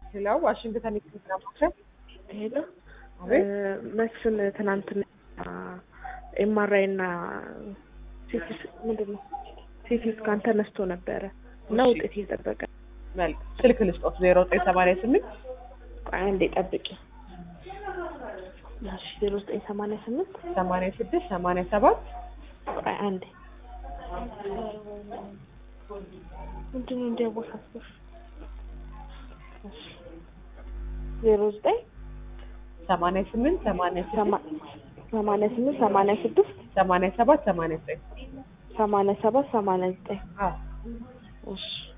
ሄሎ ዋሽንግተን የሕክምና ማዕከል ሄሎ አቤት መስፍን ትናንትና ኤምአርአይ እና ሲቲ ምንድን ነው ሲቲ ስካን ተነስቶ ነበረ እና እሺ። ውጤት እየጠበቀ መልክ ስልክ ልስጦት ዜሮ ዘጠኝ ሰማንያ ስምንት ቆይ አንዴ ጠብቂ እሺ ዜሮ ዘጠኝ ሰማንያ ስምንት ሰማንያ ስድስት ሰማንያ ሰባት ቆይ አንዴ ምንድን ነው እንዲያወሳስብሽ እሺ ዜሮ ዘጠኝ ሰማንያ ስምንት ሰማንያ ስድስት ሰማ- ሰማንያ ስምንት ሰማንያ ስድስት ሰማንያ ሰባት ሰማንያ ዘጠኝ ሰማንያ ሰባት ሰማንያ ዘጠኝ አዎ እሺ